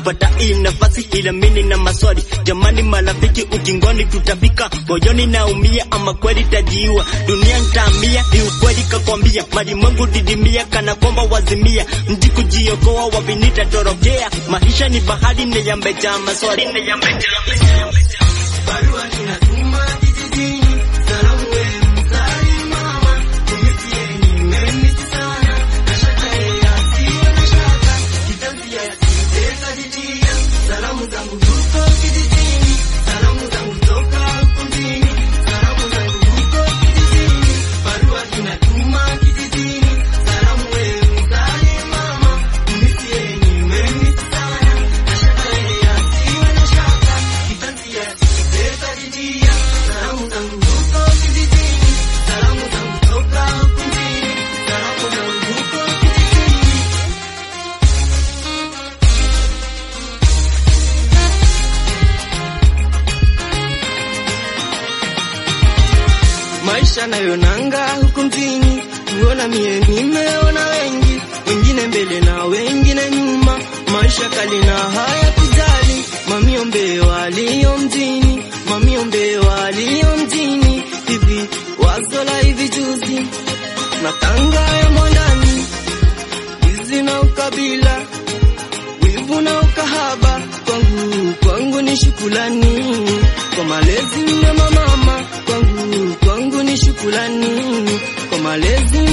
kupata hii nafasi, ila mimi na maswali jamani, marafiki ukingoni tutafika, moyoni naumia, ama kweli tajiua, dunia ntaamia, ni ukweli kakwambia, malimwengu didimia, kana kwamba wazimia, mji kujiokoa, wapi nitatorokea, maisha ni bahari, neyambejaa maswali, neyambejaa Barua tunatuma kijijini, salamu wewe mzali mama, tumisieni memisi sana, na shaka yeye asiwe na shaka, kitanzi yasiteka jitia, salamu zangu huko kijijini, salamu zangu toka huko mjini, salamu zangu huko kijijini, barua tunatuma kijijini, salamu wewe mzali mama, tumisieni memisi sana, na shaka yeye asiwe na shaka, kitanzi yasiteka jitia, salamu zangu huko kijijini, salamu zangu toka huko mjini, salamu zangu huko kijijini. maisha nayonanga huku mjini, kuona mie nimeona wengi, wengine mbele na wengine nyuma, maisha kali na haya kujali, mamiombe walio mjini, mamiombe walio mjini, hivi wazo la hivi juzi, matanga ya mwandani, wizi na ukabila, wivu na ukahaba, kwangu kwangu ni shukulani kwa malezi mema mama, kwangu kwangu ni shukulani kwa malezi